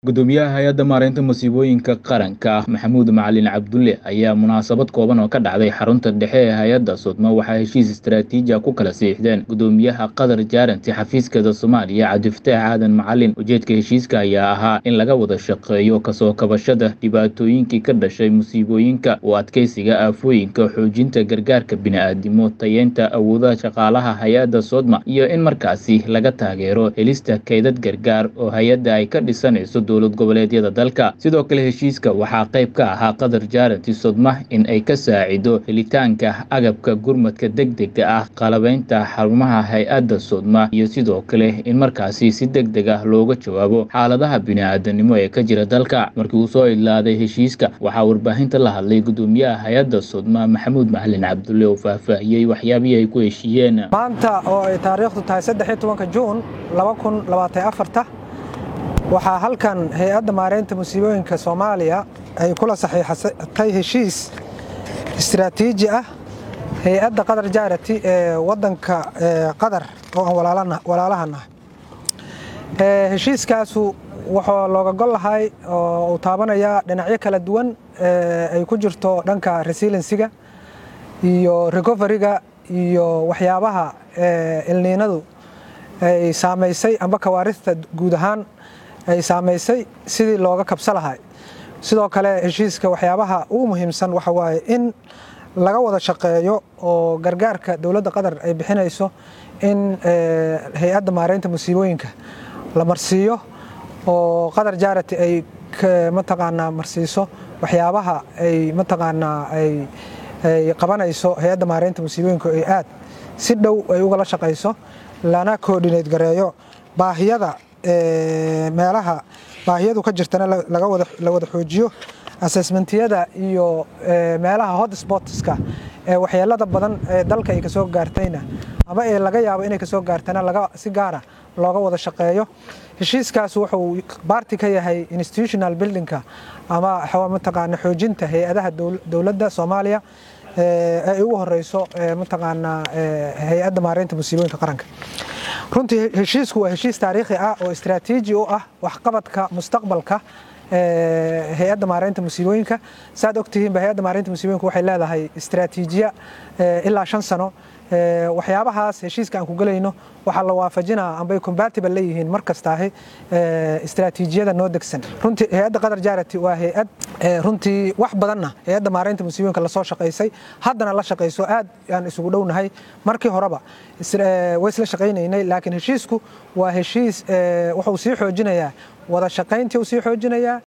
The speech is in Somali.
gudoomiyaha hay-adda maareynta musiibooyinka qaranka maxamuud macalin cabdulle ayaa munaasabad kooban oo ka dhacday xarunta dhexe ee hay-adda sudmo waxaa heshiis istaraatiiji ah ku kala siixdeen gudoomiyaha qatar jaaranti xafiiskeeda soomaaliya cabdifataax aadan macalin ujeedka heshiiska ayaa ahaa in laga wada shaqeeyo kasoo kabashada dhibaatooyinkii ka dhashay musiibooyinka oo adkeysiga aafooyinka xoojinta gargaarka bini'aadimo tayeynta awoodaha shaqaalaha hay-adda sodma iyo in markaasi laga taageero helista kaydad gargaar oo hay-adda ay ka dhisanayso dowlad goboleedyada dalka sidoo kale heshiiska waxaa qayb ka ahaa qatar jaaranti sodma in ay ka saacido helitaanka agabka gurmadka degdega ah qalabeynta xarumaha hay-adda sodma iyo sidoo kale in markaasi si deg deg ah looga jawaabo xaaladaha bini'aadanimo ee ka jira dalka markii uu soo idlaaday heshiiska waxaa warbaahinta la hadlay gudoomiyaha hay-adda sodma maxamuud macalin cabdulle oo faahfaahiyey waxyaabihii ay ku heshiiyeen maanta oo ay taariikhdu tahay saddex tobanka juun laba kun labaatan afarta waxaa halkan hay-adda maareynta musiibooyinka soomaaliya ay kula saxiixatay heshiis istiraatiiji ah hay-adda qatar jaarati ee wadanka qatar oo aan walaalaha nahay heshiiskaasu wuxuu looga gol lahay oo uu taabanayaa dhinacyo kala duwan ay ku jirto dhanka resilensiga iyo recoveryga iyo waxyaabaha ilniinadu ay saamaysay amba kawaarista guud ahaan ay saamaysay sidii looga kabsa lahay sidoo kale heshiiska waxyaabaha ugu muhiimsan waxa waaye in laga wada shaqeeyo oo gargaarka dowladda qatar ay bixinayso in hay-adda maareynta musiibooyinka la marsiiyo oo qatar jaarati ay mataqaanaa marsiiso waxyaabaha ay mataqaanaa ay qabanayso hay-adda maareynta musiibooyinka ay aad si dhow ay ugala shaqayso lana coordinate gareeyo baahiyada meelaha baahiyadu ka jirtana la wada xoojiyo assessmentiyada iyo meelaha hotspotska ee waxyeelada badan ee dalka ay kasoo gaartayna ama ee laga yaabo inay kasoo gaartana si gaara looga wada shaqeeyo heshiiskaas wuxuu baarti ka yahay institutional buildingka ama mataqaana xoojinta hay-adaha dowladda soomaaliya ay ugu horeyso mataqaanaa hay-adda maareynta musiibooyinka qaranka runtii heshiisku waa heshiis taariikhi ah oo istaraatiiji u ah waxqabadka mustaqbalka hay-adda maareynta musiibooyinka saad ogtihiinba hay-adda maareynta musiibooyinka waxay leedahay istaraatiijiya ilaa shan sano waxyaabahaas heshiiska aan ku gelayno waxaa la waafajinaa ambay compatible leeyihiin mar kastaahi istaraatiijiyada noo degsan runtii hay-adda qatar jaarati waa hay-ad runtii wax badanna hay-adda maareynta musiibooyinka lasoo shaqaysay haddana la shaqayso aad aan isugu dhownahay markii horeba way isla shaqaynaynay laakiin heshiisku waa heshiis wuxuu sii xoojinayaa wada shaqayntii uu sii xoojinayaa